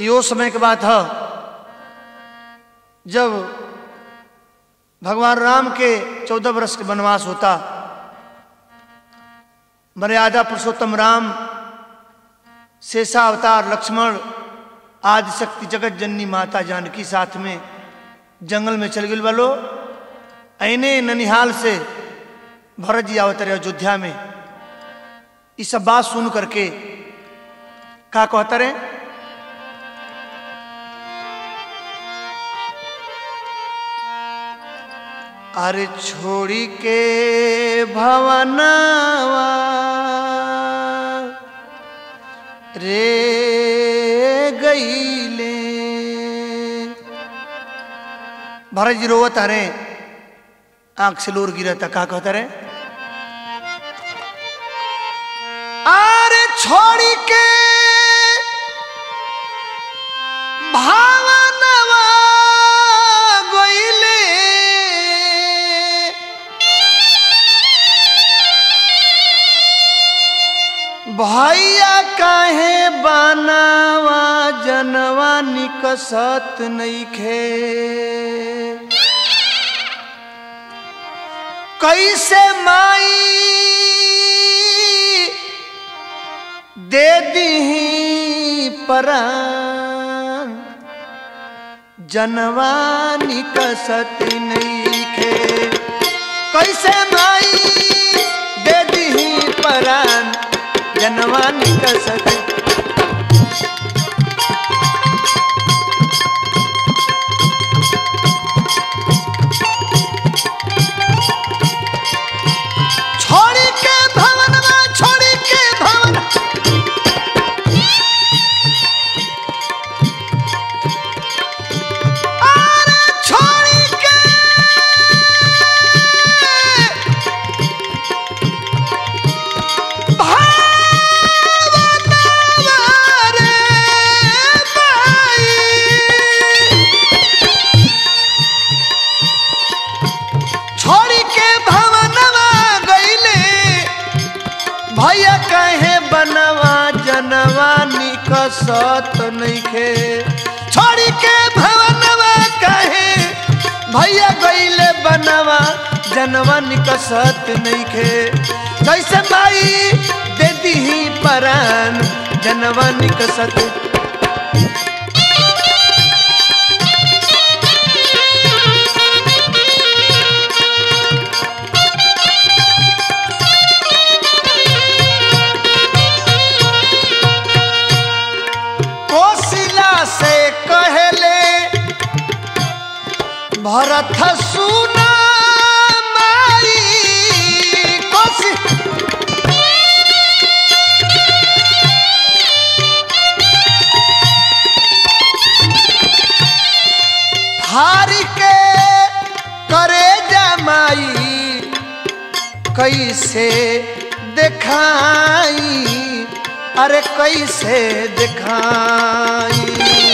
यो समय के बात है जब भगवान राम के चौदह वर्ष के वनवास होता मर्यादा पुरुषोत्तम राम शेषा अवतार लक्ष्मण आदि शक्ति जगत जननी माता जानकी साथ में जंगल में चल गए वालो ऐने ननिहाल से भरत जी आवत रहे अयोध्या में ये सब बात सुन करके का कहता रहे अरे छोड़ी के भवनवा रे गईले भरत जी रोवत अरे आंख से लोर गिरता का कहता रे अरे छोड़ी के भावनवा गईले भैया काहे बनावा जनवा निकसत नईखे कैसे माई दे दी परान जनवा निकसत नईखे कैसे माई दे दी परान जनवा निकसत छोड़ी के भवन में छोड़ी के भवन अरे छोड़ी के भावनवा रे बाई। छोड़ी के भवनवा गईले भैया कहे बनवा जनवा निकसत नइखे छोड़ी के भवनवा कहे भैया गईले बनवा जनवा निकसत नइखे कैसे माई दे दी परान जनवा निकसत कोशिला से कहले भरत सुना माई कोशि हारी के करे जमाई कैसे दिखाई अरे कैसे दिखाई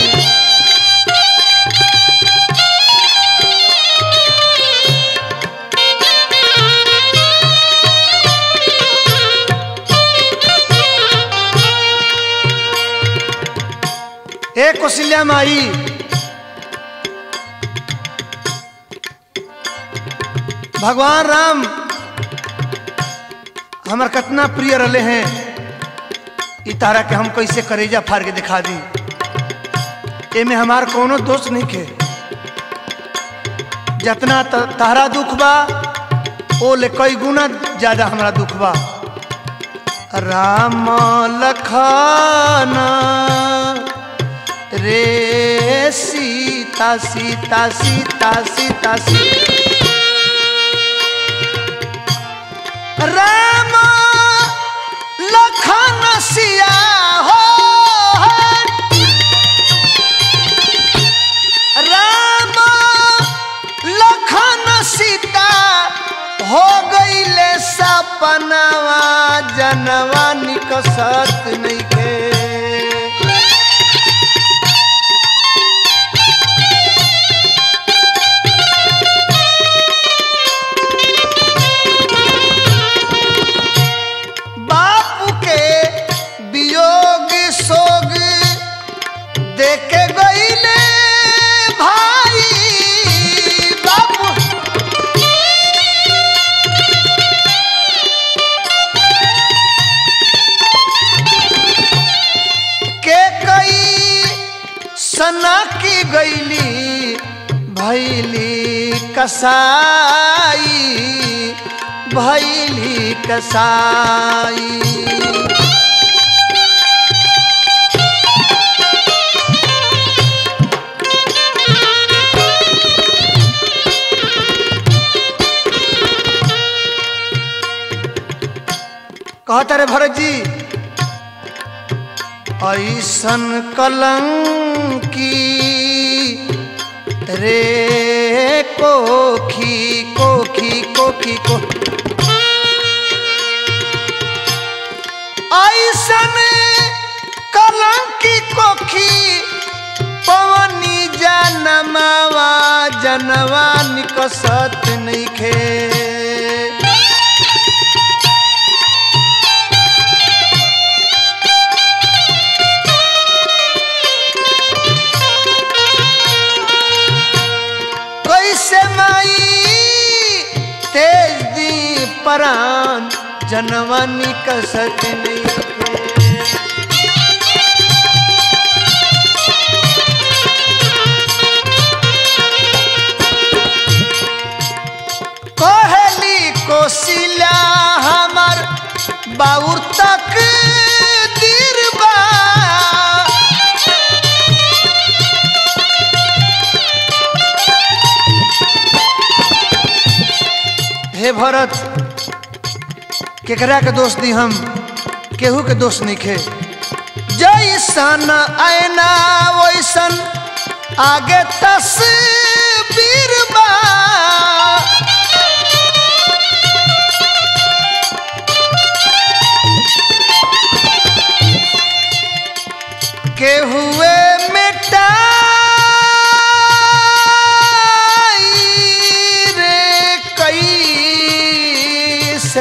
ए कौशल्या माई भगवान राम हमार कितना प्रिय रहे हैं ई तारा के हम कैसे करेजा फाड़ के दिखा दी एमे हमार कोनो दोष नहीं के जितना त- तारा दुख बा ओ ले कई गुना ज्यादा हमारा दुख बा राम लखन रे सीता सीता सीता सीता सीता राम लखन सिया हो राम लखन सीता हो गईले सपनवा जनवा निकसत नइखे बापू के वियोग सोग देख सना की गैली भैली कसाई भैली कसाई कहता रे भरत जी ऐसन कलंकी रे कोखी कोखी कोखी को ऐसन कलंकी कोखी पवनी जनमावा जनवा निकसत नइखे कैसे माई तेज दी परान जनवानी कसत नहीं कोहली कोशिला हमार बाउर तक दीरबा हे भरत केकरा के दोष दी हम केहू के दोष नहीं खे जैसन आयना वैसन आगे तस्वीर बा केहुए मिटाई रे कई से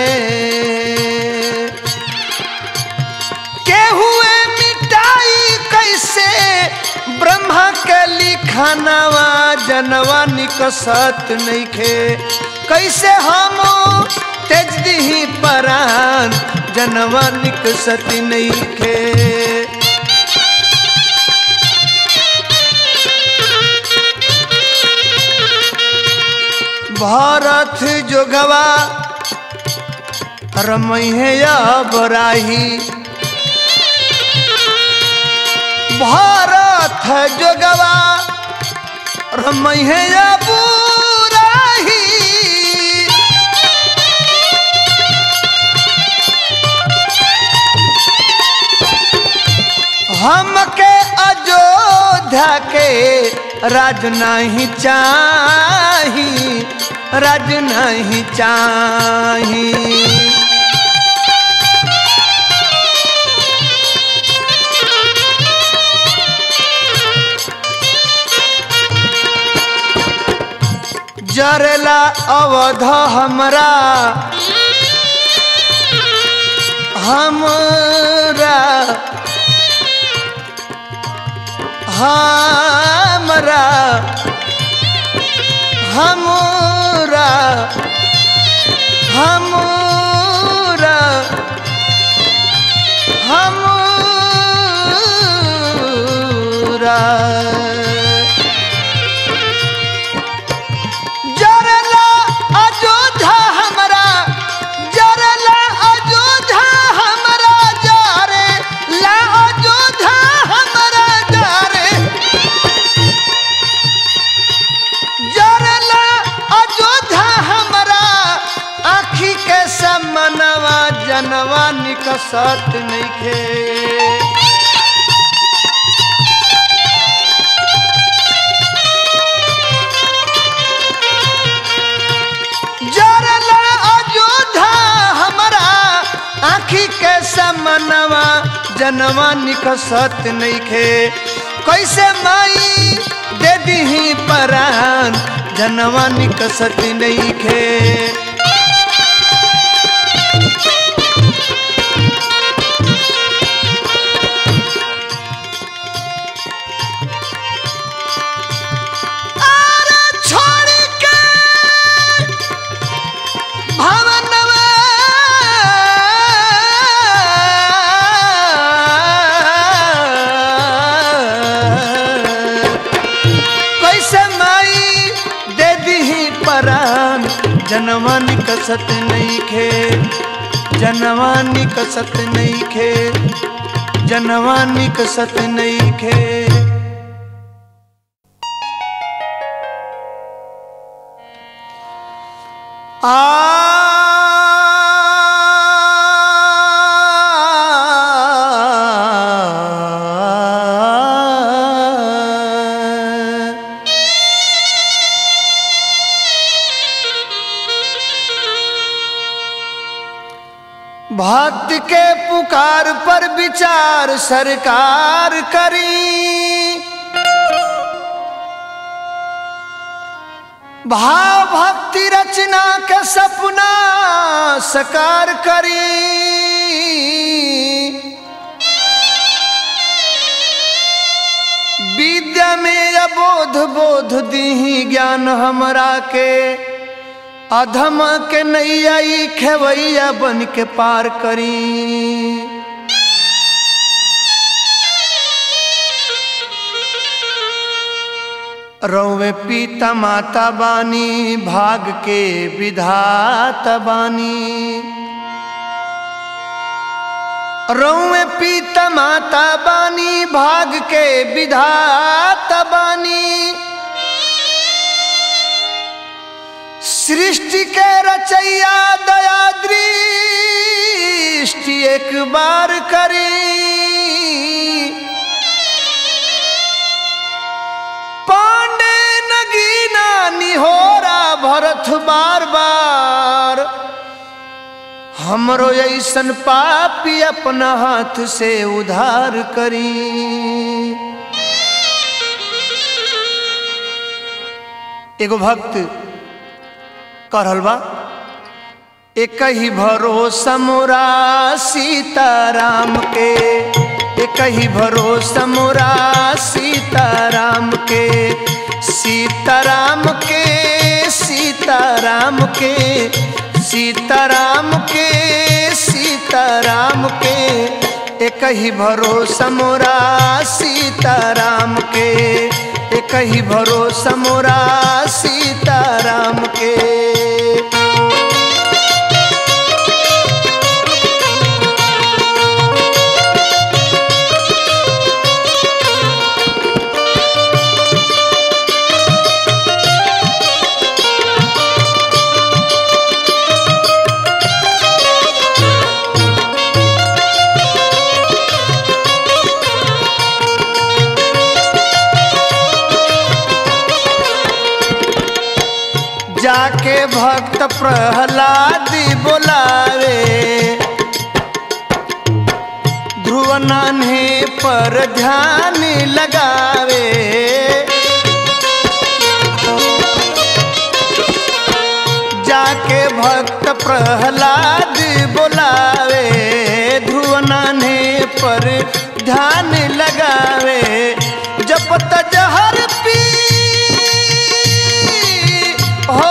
केहुए मिटाई कैसे ब्रह्मा के लिखानवा जनवा निकसत नइखे कैसे हम तेज दिही परान जनवा निकसत नइखे भारत जोगवा रमैया बराही भारत जोगवा रमैया बुराही हमके अयोध्या के राज नहीं चाही राज नहीं चाही जरेला अवध हमरा हमरा हमरा हमरा हमरा हमरा जरला अयोध्या हमरा जरला अयोध्या हमरा जरे ला अयोध्या हमरा जरे जरला अयोध्या हमरा आखी के समनवा जनवा निकसत नइखे जरला अयोध्या हमरा आखी के समनवा जनवा निकसत नइखे कैसे माई दे दीही परान जनवा निकसत नइखे अरे छोड़ के भवनवा कसत नहीं खे जनवा निकसत नहीं खे जनवा निकसत नहीं खे आ भक्त के पुकार पर विचार सरकार करी भाव भक्ति रचना के सपना सकार करी विद्या में अबोध बोध दीही ज्ञान हमरा के अधम के नैया ई खेवैया बन के पार करी रौवे पीता माता बानी भाग के विधाता बानी रौवे पीता माता बानी भाग के विधाता बानी सृष्टि के रचैया दया दृष्टि एक बार करी पांडे नगीना निहोरा भरत बार बार हमरो ऐसन पापी अपना हाथ से उधार करी एगो भक्त करल बा एक ही भरोसा मोरा सीताराम के एक ही भरोसा मोरा सीताराम के सीताराम के सीताराम के सीताराम के सीताराम के एक ही भरोसा मोरा सीताराम के एक ही भरोसा मोरा सीताराम के जाके भक्त प्रहलाद बोलावे ध्रुव नान्हे पर ध्यान लगावे जाके भक्त प्रहलाद बोलावे ध्रुव नान्हे पर ध्यान लगावे जपत जहर पी हो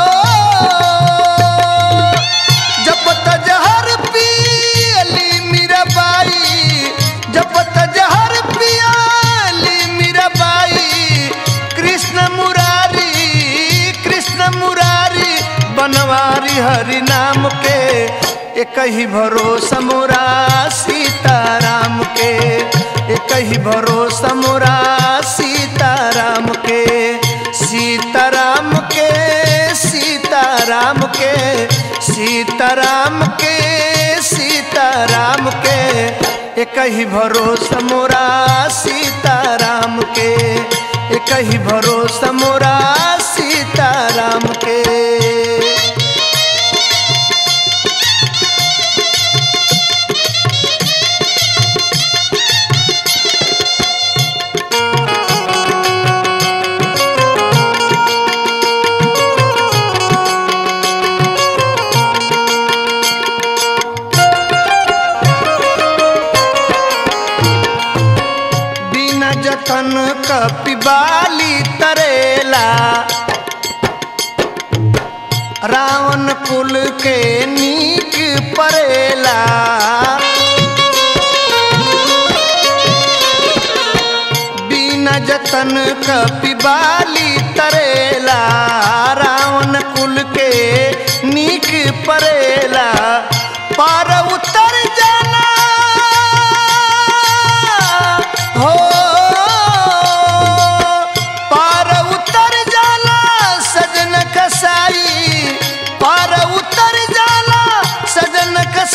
जपत जहर पियली मीराबाई जपत जहर पियली मीराबाई कृष्ण मुरारी कृष्ण मुरारी बनवारी हरि नाम के एक ही भरोसा मोरा सीताराम के एक ही भरोसा मोरा सीताराम के सीताराम के सीताराम के सीताराम के सीताराम के एक ही भरोसा मोरा सीताराम के एक ही भरोसा मोरा सीताराम के बिना जतन कपिबाली तरेला रावण कुल के नीक परेला बिना जतन कपिबाली तरेला रावण कुल के नीक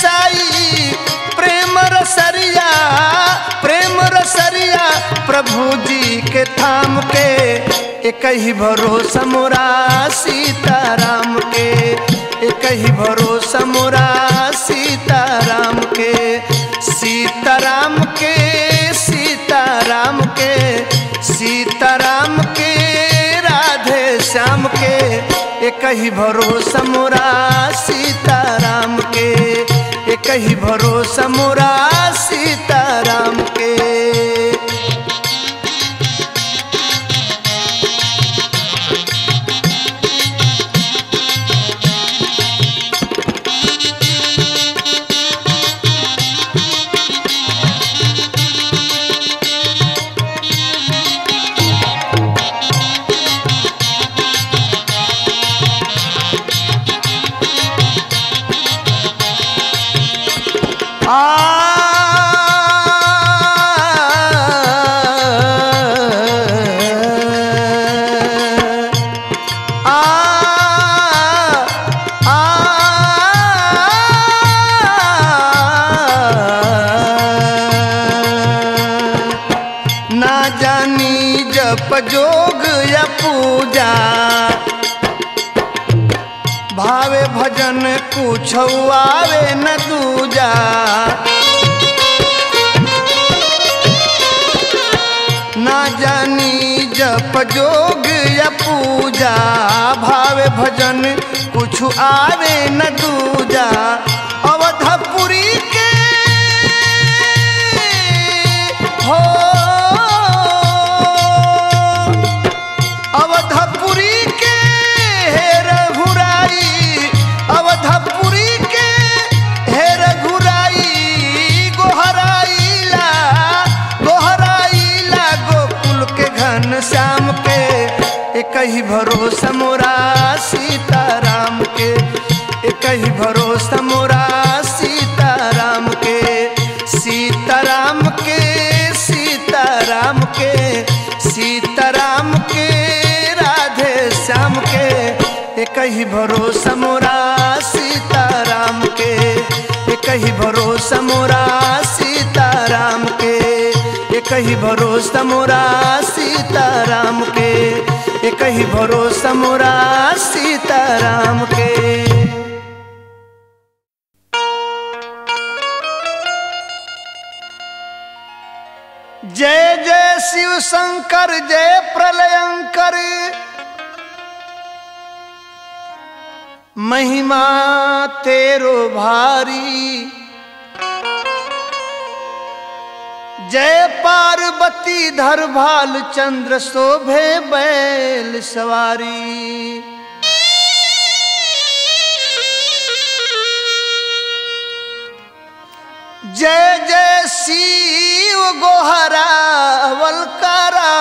साई प्रेम रसरिया प्रेम रसरिया प्रभु जी के थाम के एक ही भरोसा मोरा सीताराम के एक ही भरोसा मोरा सीताराम के सीताराम के सीताराम के सीताराम के राधे श्याम के एक ही भरोसा मोरा सीताराम के एक ही भरोसा मोरा सीताराम के ना जानी जप जोग या पूजा भावे भजन कुछ आवे न दूजा ना जानी जप जोग या पूजा भावे भजन कुछ आवे न दूजा अवधपुरी के हो अवधपुरी के हे रघुराई अवधपुरी के हे रघुराई गोहराइला गोहराइला गोकुल के घन श्याम के एक ही भरोसा मोरा सीताराम के एक ही भरोसा मोरा सीताराम के सीताराम के सीताराम के सीताराम के राधे श्याम के एक ही भरोसा मोरा सीताराम के एक ही भरोसा मोरा सीताराम के एक ही भरोसा मोरा सीताराम के एक ही भरोसा मोरा सीताराम के जय जय शिव शंकर जय प्रलयंकर महिमा तेरो भारी जय पार्वती धर भाल चंद्र शोभे बैल सवारी जय जय शिव गोहरा वलकारा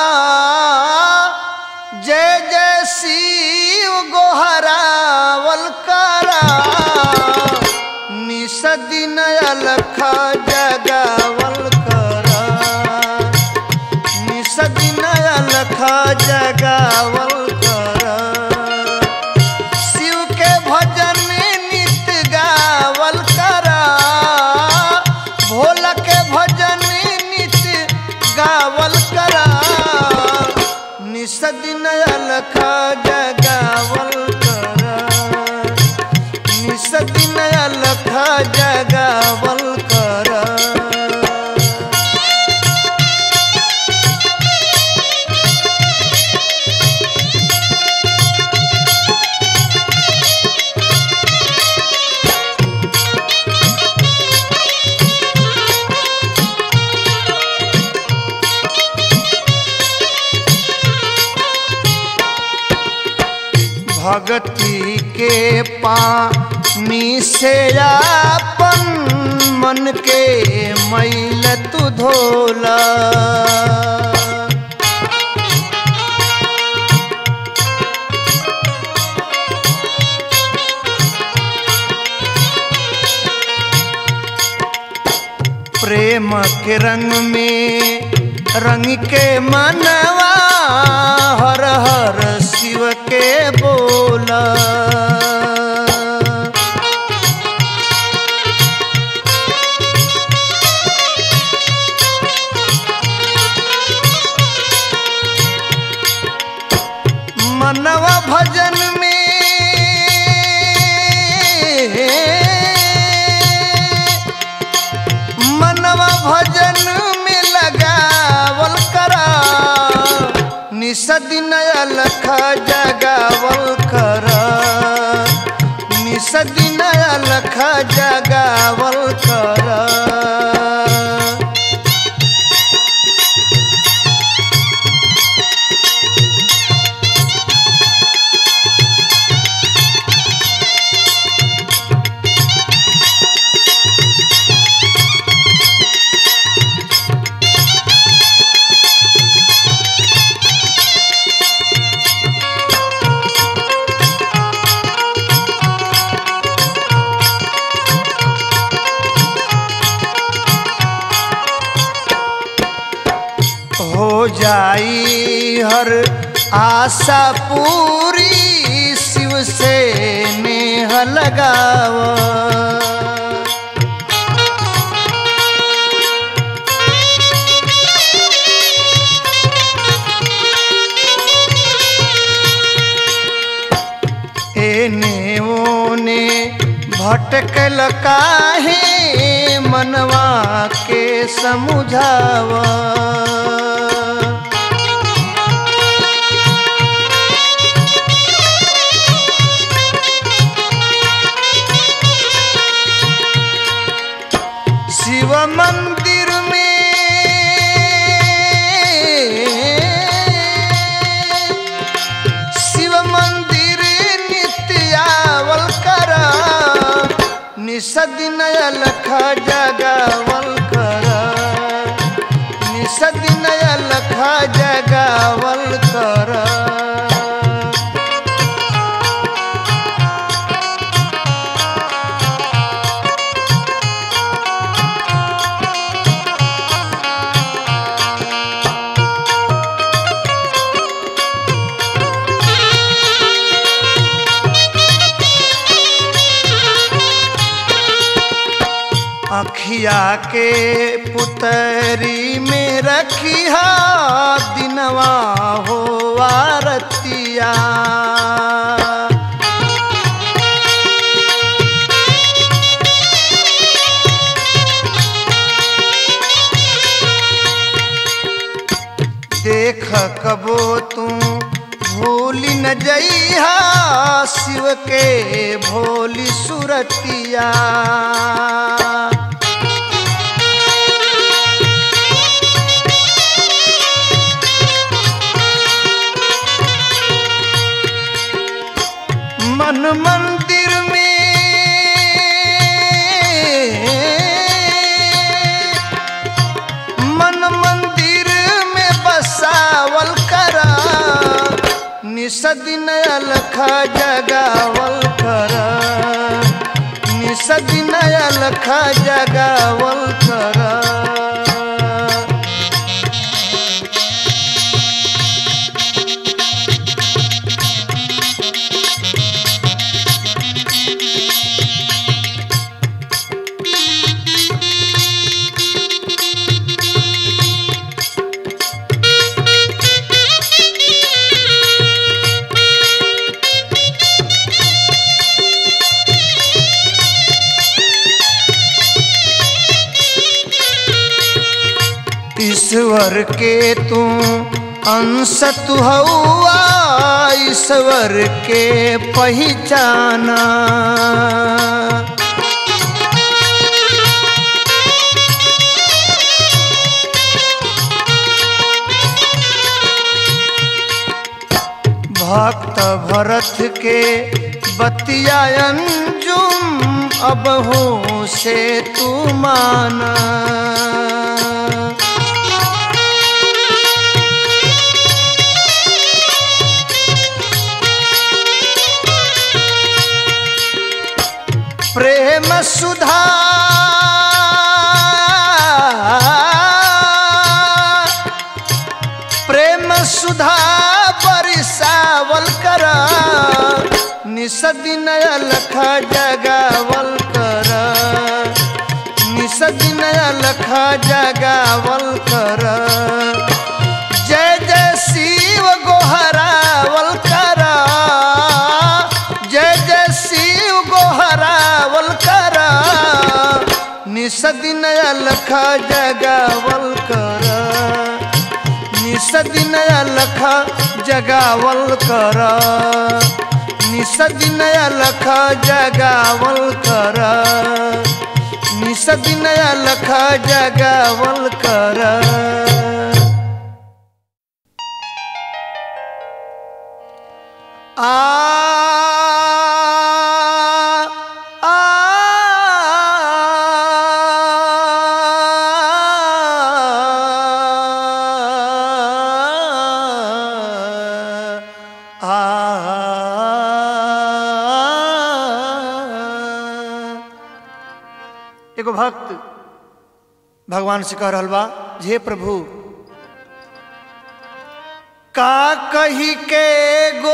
जय जय शिव गोहरा वलकारा निसदिन अलख जगावल करा निसदिन अलख जगावल करा शिव के भजन नित गावल करा भोला के भजन नित गावल करा निसदिन अलख जगावल करा निसदिन अलख जगावल करा भगती के पानी से आपन मन के मैल तू धोला प्रेम के रंग में रंग के मनवा हर हर शिव के बोला लख जगावल कर निसदिन लख जगावल कर हो जाई हर आशा पूरी शिव से नेह लगाव एने ओने भटकल काहे मनवा के समुझावा शिव मंदिर में शिव मंदिर नित्यावल कर निसदिन लख जगावल कर निसदिन लख जगावल कर अखिया के पुतरी में रखिया दिनवा हो आरतिया देख कबो तू भूल न जइहा शिव के भोली सुरतिया मन मंदिर में मन मंदिर में बसावल कर निसदिन अलख जगावल कर निसदिन अलख जगावल कर ईश्वर के तू अंश तू हौआ ईश्वर के पहचाना भक्त भरत के बतियायन जुम अब हो से तू माना प्रेम सुधा प्रेम सुधा बरिसावल कर निसदिन लख जगावल कर निसदिन लख जगावल कर जय जय शिव गोहरावल कर जय जय शिव गोहरावल कर निसदिन लख जगावल कर निस दिन अलख जगावल कर निस दिन अलख जगावल कर निस दिन अलख जगावल कर आ आ एगो भक्त भगवान से कह रहल बा हे प्रभु का कही के गो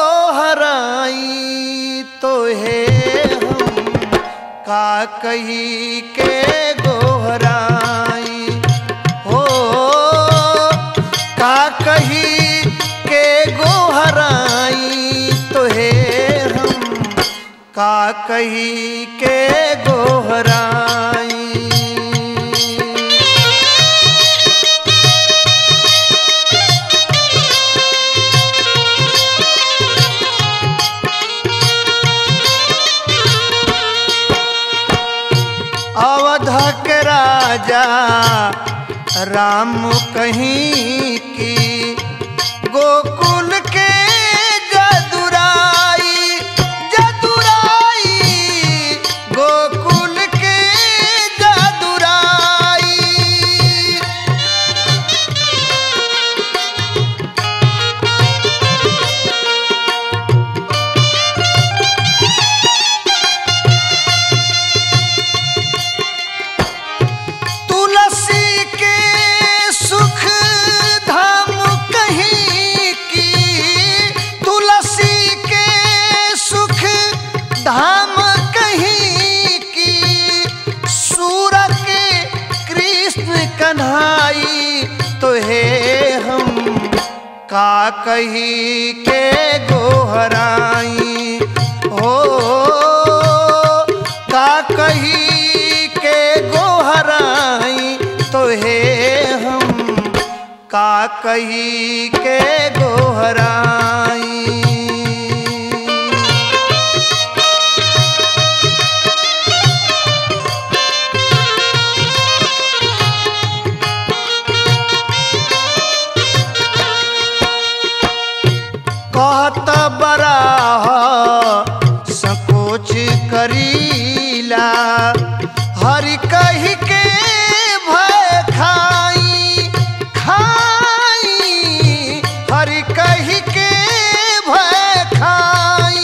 हराई तो हे हम का कही के गो हराई हो का कही के गो हराई तो हे हम का कही के गो हराई अवध के राजा राम कहीं की गोकुल के जदुराई जदुराई गोकुल के जदुराई तुलसी के सुख धाम कहीं की तुलसी के सुख धाम कहीं की सूर के कृष्ण कन्हाई तो हे हम का कही के गोहराई हो का कही के गोहराई तो हे हम का कही के गोहराई कहत बराह संकोच करीला हरि कही के भय खाई खाई हरि कही के भय खाई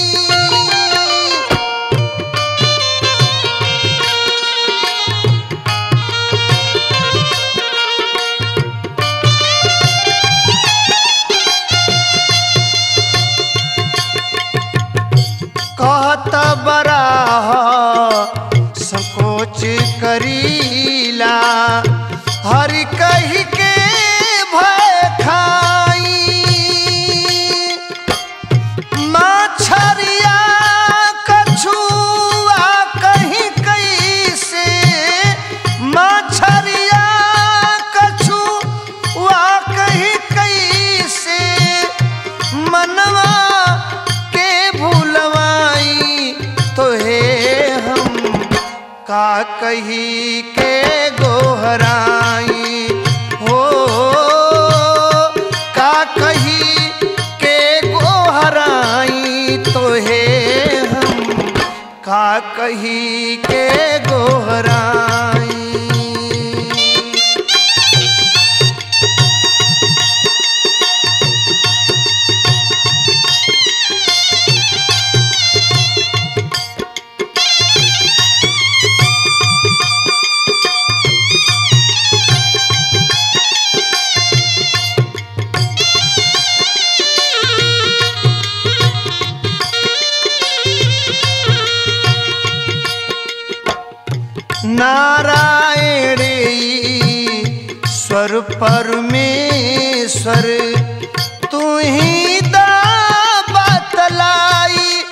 कहत बराह संकोच करीला हरि कही के भय खाई माछरिया कछुआ कहीं कैसे माछरिया कछुआ कहीं कैसे मनवा के भूलवाई तो हे हम का कही के गोहराई हो का कही के गोहराई तो हे हम का कही के गोहराई नारायण स्वर परमेश्वर तू ही दा बतलाई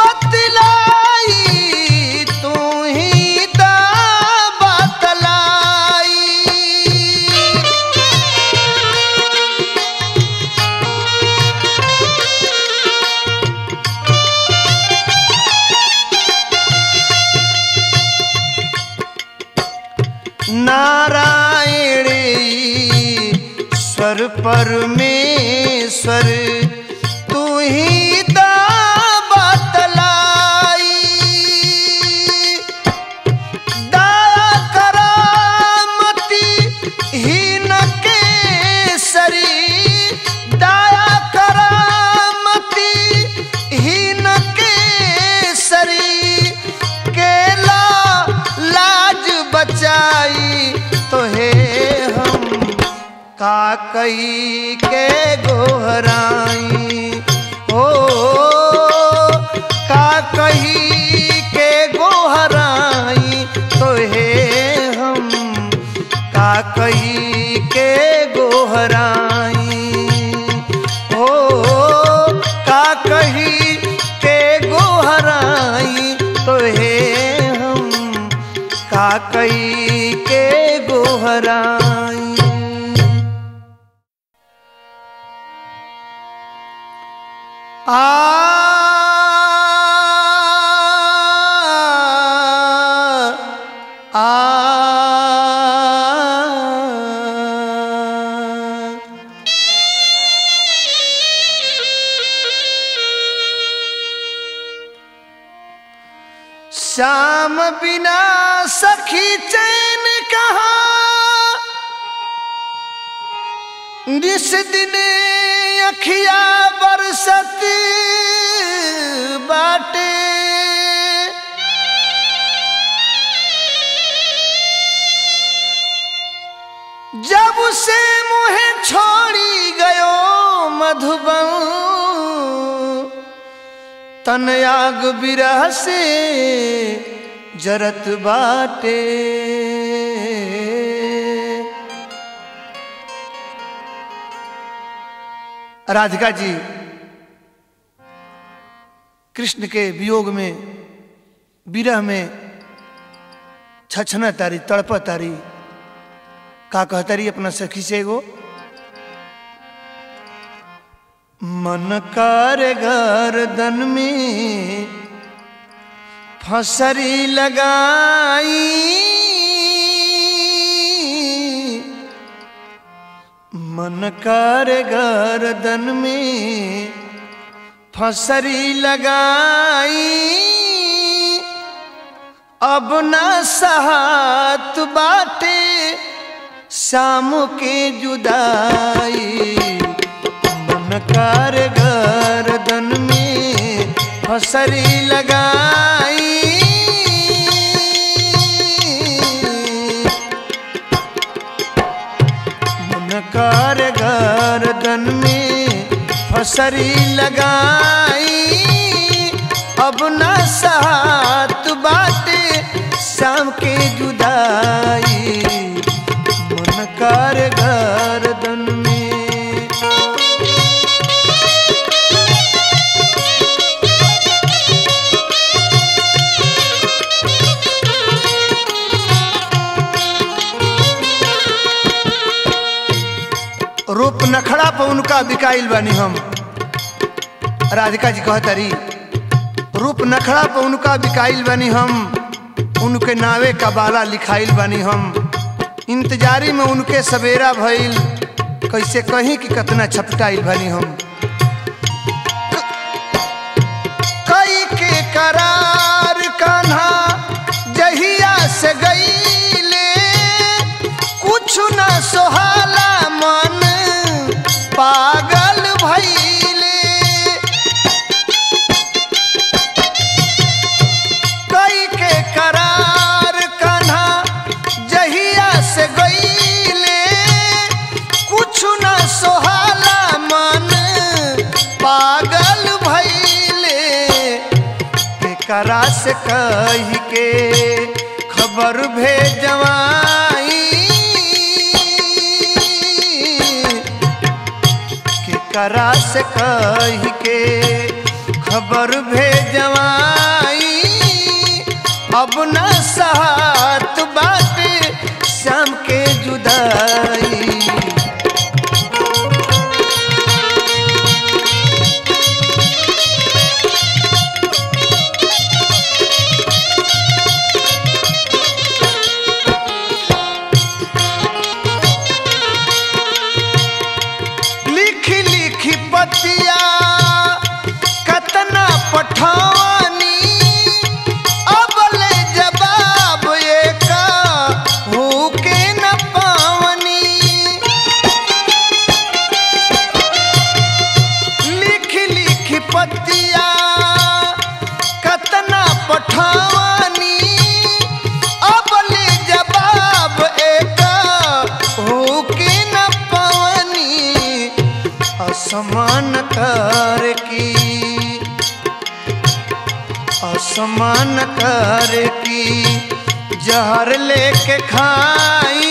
बतलाई तू ही दा बतलाई नारायण स्वर परमेश्वर तू ही बतलाई दया करामती हीन के सरी दया करामती हीन के सरी केला लाज बचाई तो हे हम का कई के गोहराई ओ का कही के गोहराई तो हे हम का कही के गोहराई ओ का कही के गोहराई तो हे हम का कही के गोहराई आ आ श्याम बिना सखी चैन कहा जिस दिन अखिया बरसत बाटे जब से मुहे छोड़ी गयो मधुबन तन आग बिरह से जरत बाटे राधिका जी कृष्ण के वियोग में विरह में छछना तारी तड़प तारी का कहतारी अपना सखी से एगो मन कर गर्दन में फसरी लगाई मन कर गर्दन में फसरी लगाई अब न सहात बाटे शाम के जुदाई मन कर गर्दन में फसरी लगाई मन कर गर्दन में फसरी लगाई अब न सात बाटे शाम के जुदाई मन कर गर्दन में रूप नखड़ा पर उनका बिकाइल बानी हम राधिका जी कहतरी रूप नखड़ा पर उनका बिकाइल बानी हम उनके नावे का बाला लिखाइल बानी हम इंतजारी में उनके सवेरा भइल कैसे कहीं कि कतना छपटाइल बानी हम कई के करार कान्हा जहिया से गईले कुछ न सोहाला मन पागल भइले कई के करार कान्हा जहिया से गईले कुछ न सोहाला मन पागल भइले केकरा से कही के खबर भेजवाई केकरा से कही के खबर भेजवाई अब न साथ बाटे शाम के जुदाई असमान कर की असमान कर की जहर लेके खाई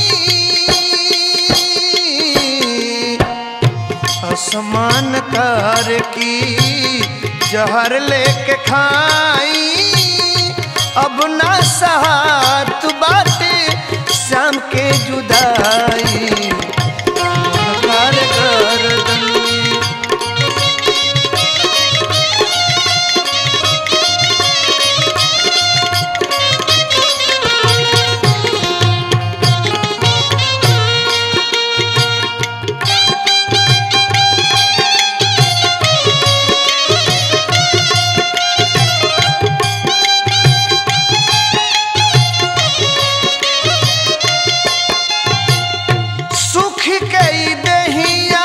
असमान कर की जहर लेके खाई अब ना सहात बाटे शाम के जुदाई कर गर्दन सुख कई दहिया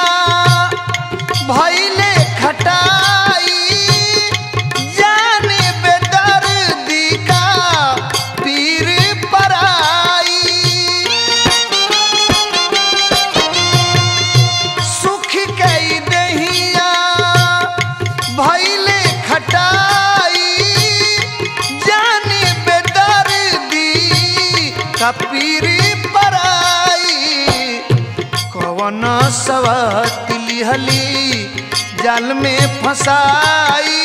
भैले खटाई जाने बेदर्दी का पीर पराई सुख कई दहिया भैले खटाई जाने बेदर्दी का पीर पराई कवन सवत लिहली जाल में फसाई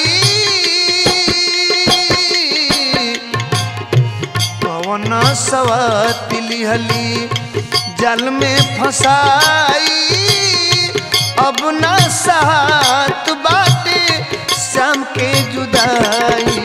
कवन सवत लिहली जल में फसाई अब न सात बाटे शाम के जुदाई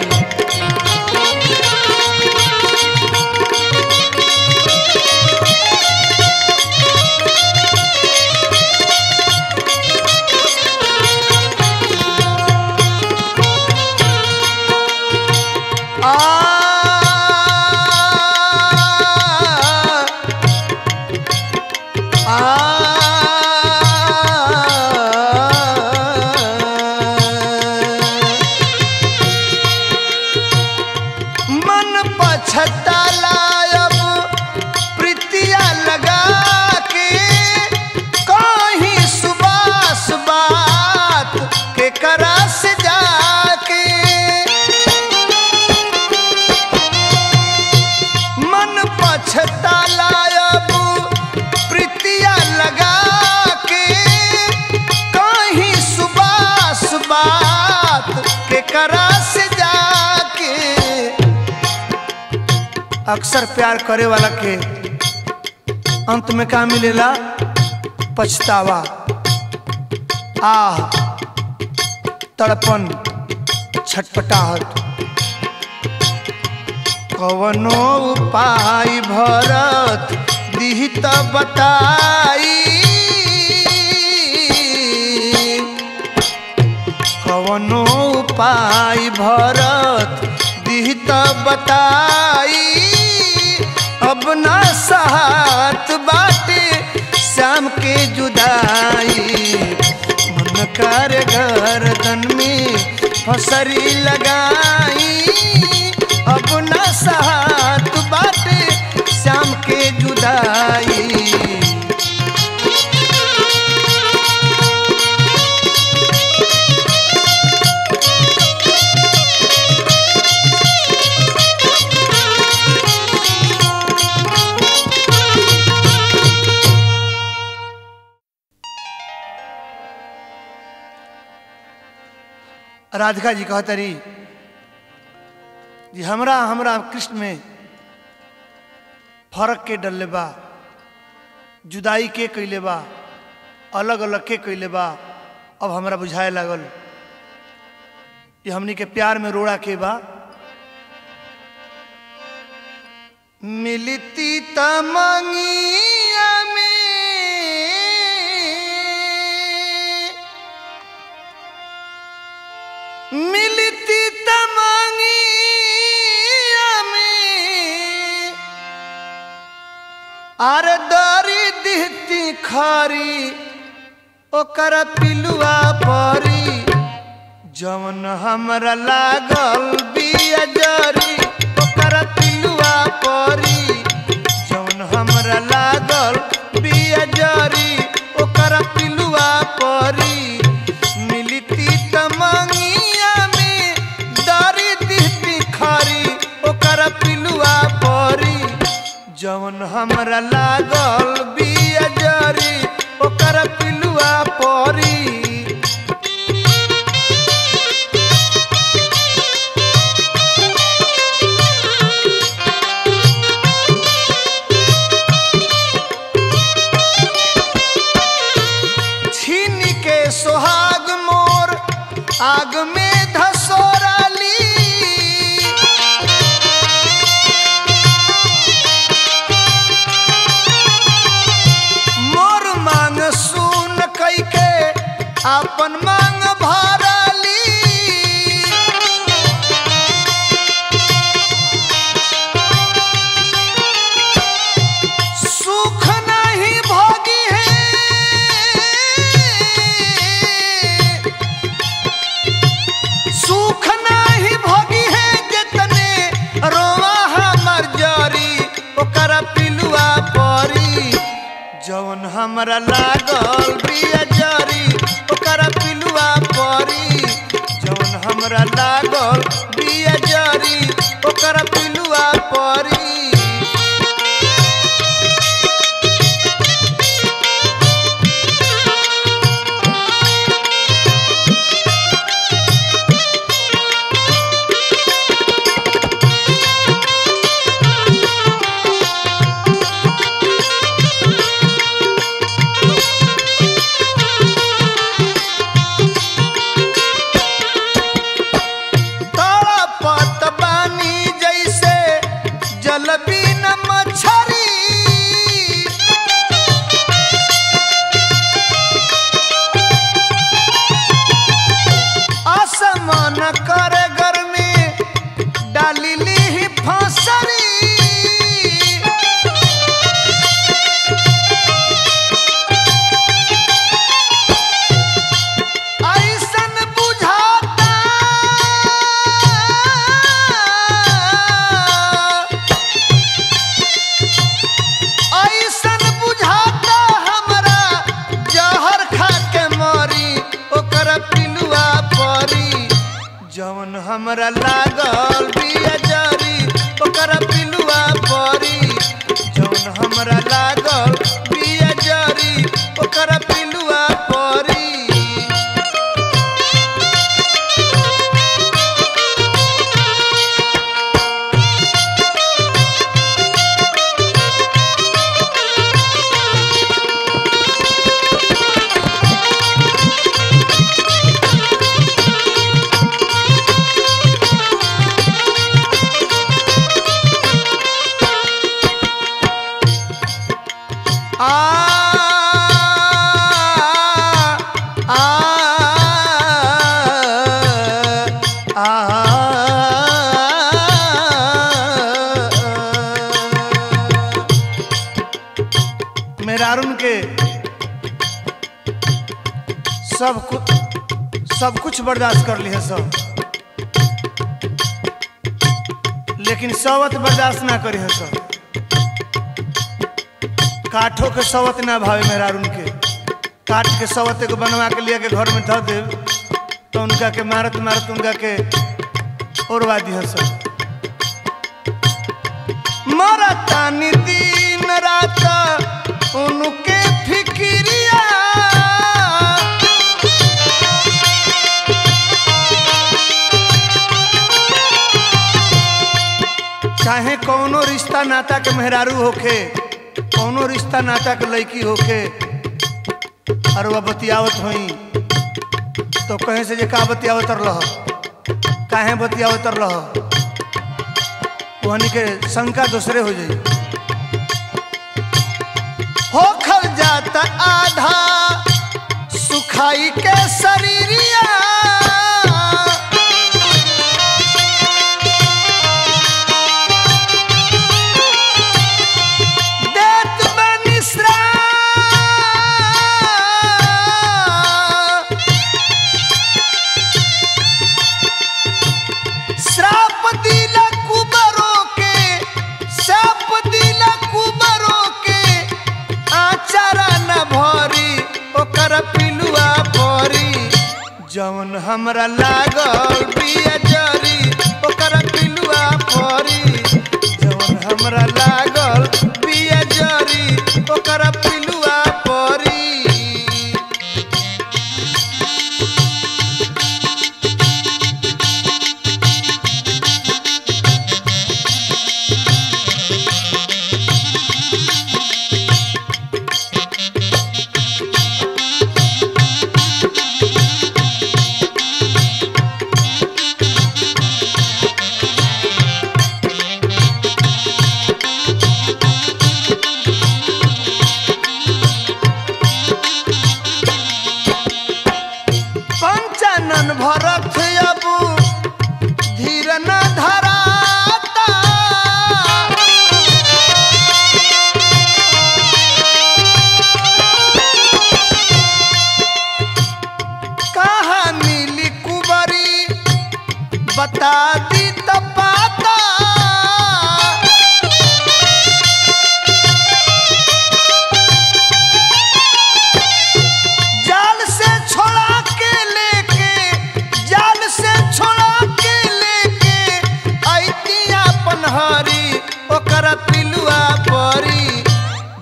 मन पछताला अब प्रीतिया लगा के कहीं सुबास बात के करा से जाके मन पछताला अब प्रीतिया लगा के कहीं सुबास बात के करा से जाके अक्सर प्यार करे वाला के अंत में का मिलेला पछतावा आह तड़पन छटपटाहट कवनो उपाय भरत दिहित बताई कवनो उपाय भरत दिहित बताई अब ना सहात बाटे शाम के जुदाई मन कर गर्दन में फसरी लगाई अब ना सहात बाटे शाम के जुदाई राधिका जी कहतरी जी हमरा हमरा कृष्ण में फर्क के डलले बा जुदाई के कैले बा अलग अलग के कैले बा अब हमरा बुझाए लागल ये हमनी के प्यार में रोड़ा के बा मिलती तमंगिया में मिलती तमंगिया में आर दरी दिहती खरी ओकर पिलुआ परी जवन हमरा लागल बिया जरी ओकर पिलुआ परी जवन हमरा लागल बिया जरी ओकर पिलुआ परी जवन हमरा लागल बिया जरी ओकर पिलुआ परी छीन के सोहाग मोर आग में धसोराली मोर मांग सुन कैके अपन मांग भराली सुख नहीं भोगी है सुख नहीं भोगी है जितने रोवा हमर जरी ओकर पिलुआ परी जवन हमरा लागल बिया जरी ओकर पिलुआ परी जवन हमरा लागल बिया जरी ओकर पिलुआ परी तड़पत बानी जैसे जल बिन मछरी असमान कर घर में डाली ली फसरी ऐसन बुझाता ऐसन बुझाता हमरा जहर खा के मरी ओकर पिलुआ परी जवन हमरा लागल बिया जरी ओकर पिलुआ परी जवन हमरा लागल बिया जरी ओकर पिलुआ परी आ आ आ मेरा अरुण के सब कुछ सब कुछ बर्दाश्त कर लिया सब लेकिन सवत बर्दाश्त ना करी है सब काठों के सवत ना भावे मेरा अरुण के काट के सवत को बनवा के लिया के घर में धो दे तो उनका के मारत मारत उनका के ओरवा दिया सब मरतानी दिन रात उनके फिक्रिया चाहे कौनो रिश्ता नाता के मेहरारू होखे कौनो रिश्ता नाता के लड़की होखे और वह बतियावत होई तो कहीं से जे का बतियावत रह काहे बतियावत रह वहनी के शंका दूसरे हो जाई होखल जाता आधा सुखाई के शरीरिया देत बनी श्राप श्राप दिला कुबरों के श्राप दिला कुबरों के आचारा न भरी ओकर पिलुआ भरी जवन हमरा लागल बिया जरी ओकर पिलुआ भरी जवन हमरा लागल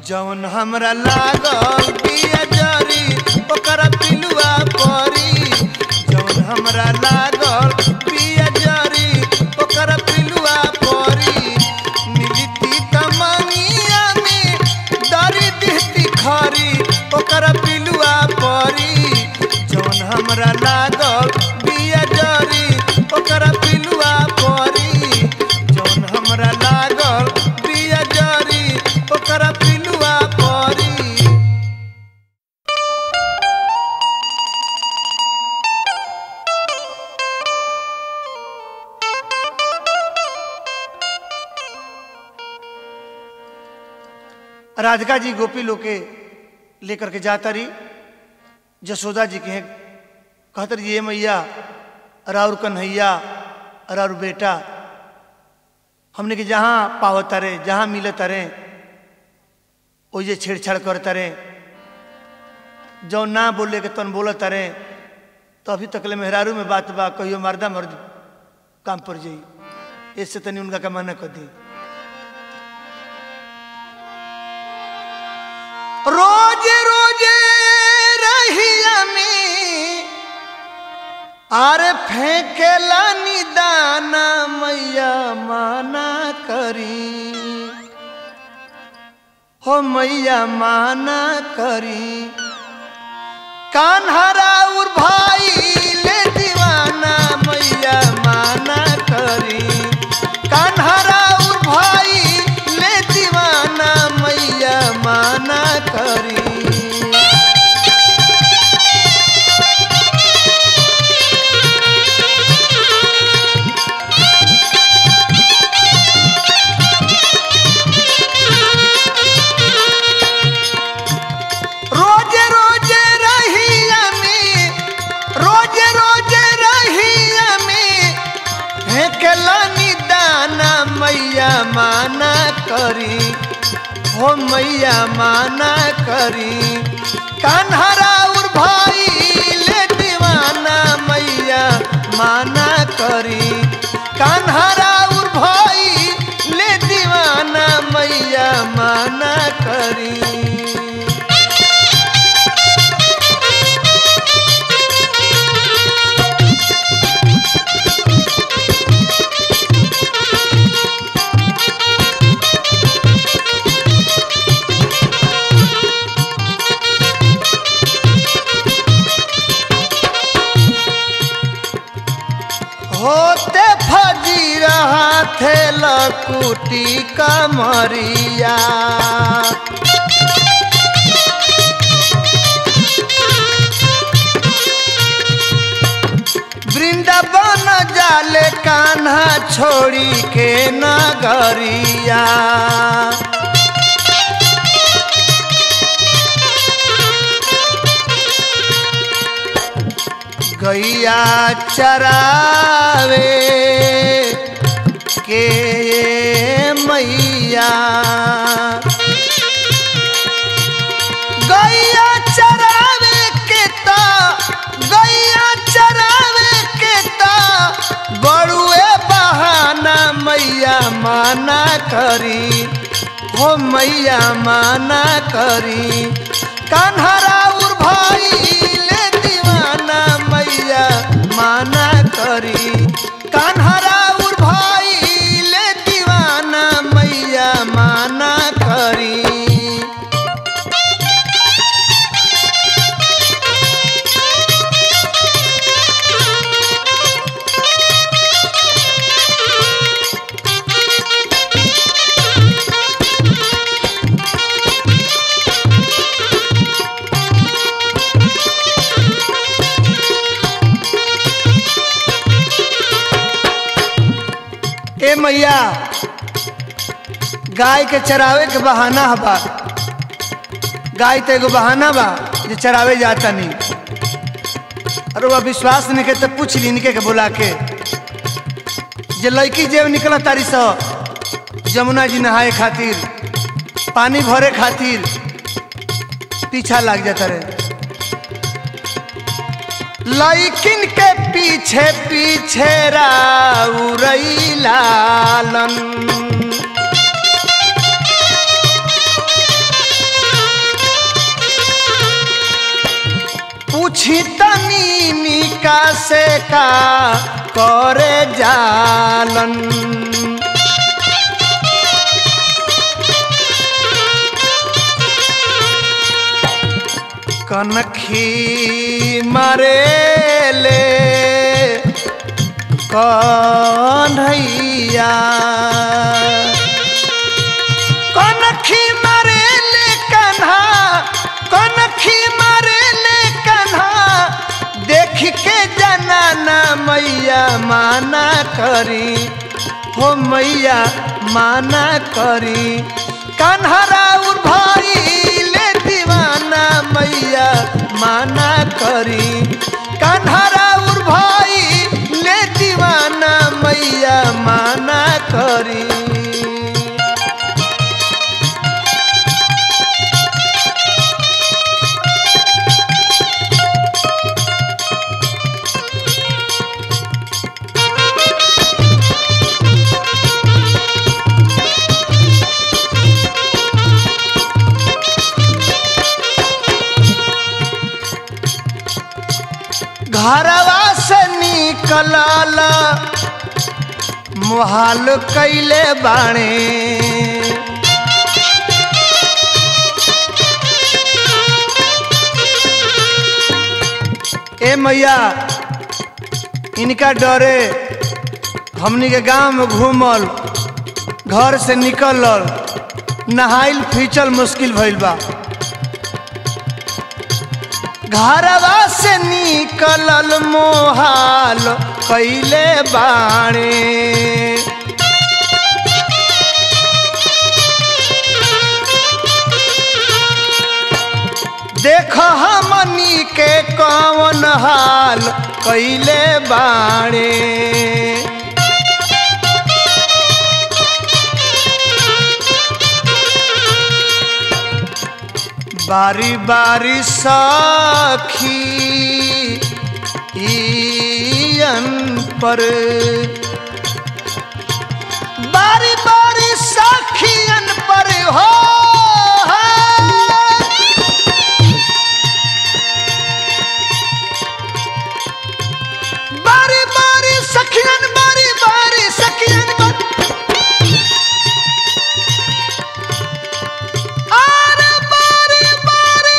जौन हमरा लागल पिया जरी ओकर पिलुआ परी जौन हमरा लागल पिया जरी ओकर पिलुआ परी मिलती तमंगिया में दरी दिहती खरी ओकर पिलुआ परी जौन हमरा लागल पिया जरी ओकर पिलुआ परी जौन हमरा लागल पिया जरी ओकर पिलुआ परी राधिका जी गोपी लोग के लेकर के जाता रही जसोदा जी के कहते रही ये मैया राउर कन्हैया राउर बेटा हमने के जहाँ पावत रे जहाँ मिलत रे ओ जे छेड़छाड़ करता रे जो ना बोले के तन बोलत रे तो अभी तकले मेहरारू में बात बा कहियो मर्दा मर्द काम पर जाई इससे तनी उनका का मना कर दी रोज रोज रहिया में आरे फेंकेला निदाना मैया माना करी हो मैया माना करी कान्हरा उर भाई ले दीवाना मैया माना करी कान्हरा उर भाई ले दीवाना मैया माना करी रोज रोज रहिया में रोज रोज रहिया में फेंकला निदाना मैया माना करी हो मैया माना करी कान्हरा उर भाई ले दीवाना मैया माना करी कान्हरा उर भाई ले दीवाना मैया माना करी होते फजी रहा थे लकुटी कमरिया वृंदावन जाले कान्हा छोड़ी के नगरिया गैया चरावे के मैया गैया चरावे के ता गैया चरावे के ता बड़ुए बहाना मैया माना करी हो मैया माना करी कान्हरा उर भाई ले दीवाना मैया माना करी कान्हरा उर भाई ले दीवाना मैया माना करी ए मैया गाय के चरावे के बहाना है बा गाय तो एगो बहाना बा जे चरावे जाता नहीं अरे वह विश्वास नहीं के तो पूछ ली इनके के बुला के जे लड़की जेब निकल तारी सो जमुना जी नहाए खातिर पानी भरे खातिर पीछा लाग जाता रहे लैकिन के पीछे पीछे राउरई लालन पूछी तनी निका से का करे जालन कनखी मरेले कन्हैया कनखी मरेले कन्हा कनखी मरेले कन्हा देख के जनाना मैया माना करी हो मैया माना करी कन्हरा उर भाई ले दीवाना मैया माना करी कन्हरा उर भाई ले दीवाना मैया माना करी घरवा से निकलल मुहाल कैले बाणे ए मैया इनका डरे हमनी के गांव में घूमल घर से निकलल नहाइल फीचल मुश्किल भइल बा घरवा से निकलल मोहाल कैले बाणे देख हमनी के कौन हाल कैले बाणे बारी बारी साखी ईयन पर बारी बारी साखियन पर हो बारी बारी सखियन बारी बारी सखियन पर अरे बारी बारी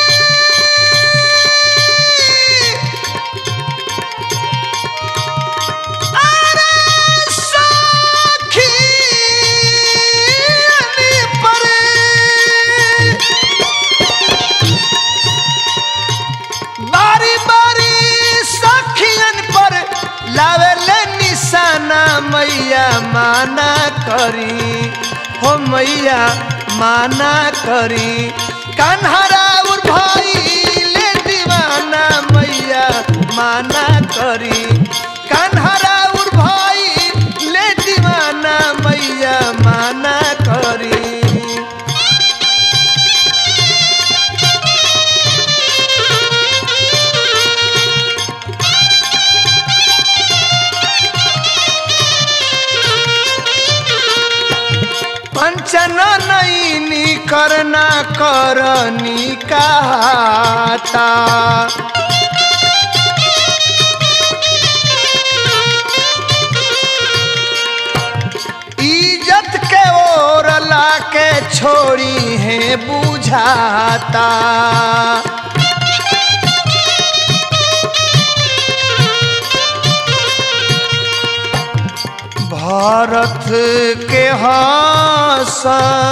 अरे सखियन पर बारी बारी सखियन पर लावेले निशाना मैया माना करी हो मैया माना करी कन्हरा उर भाई ले दीवाना मैया माना करी कन्हरा उर भाई ले दीवाना मैया माना करी पंचन नैनी करना करनी कहता इज्जत के ओर ला के छोड़ी है बुझाता भारत के हास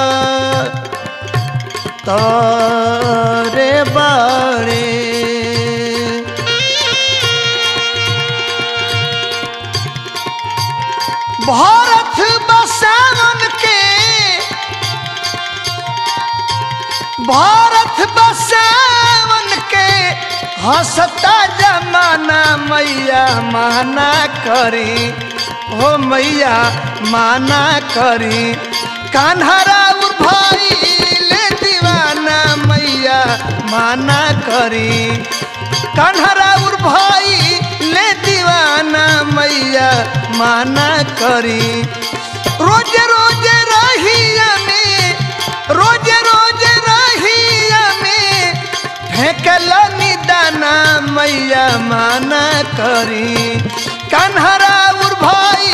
तारे बाड़े भारत बसावन के भारत बसावन के हंसता जमाना मैया माना करी हो मैया माना करी कान्हरा उर भाई ले दीवाना मैया माना करी कान्हरा उर भाई ले दीवाना मैया माना करी रोज रोज रहिया में रोज रोज रहिया में फेंकल दाना मैया माना करी कन्हरा उर भाई